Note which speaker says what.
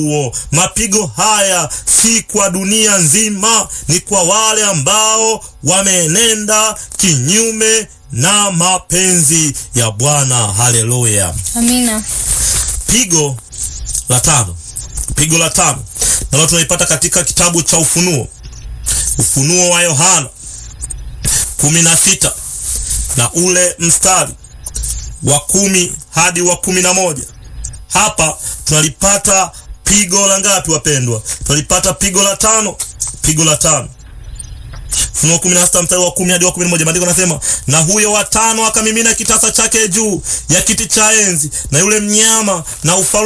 Speaker 1: huo. Mapigo haya si kwa dunia nzima, ni kwa wale ambao wameenenda kinyume na mapenzi ya Bwana. Haleluya,
Speaker 2: Amina.
Speaker 1: pigo la tano, pigo la tano nalo tunaipata katika kitabu cha Ufunuo, Ufunuo wa Yohana kumi na sita na ule mstari wa kumi hadi wa kumi na moja. Hapa tunalipata pigo la ngapi wapendwa? Tunalipata pigo la tano, pigo la tano. Ufunuo kumi na sita mstari wa kumi hadi wa kumi na moja. Maandiko nasema, na huyo wa tano akamimina kitasa chake juu ya kiti cha enzi na yule mnyama na ufalme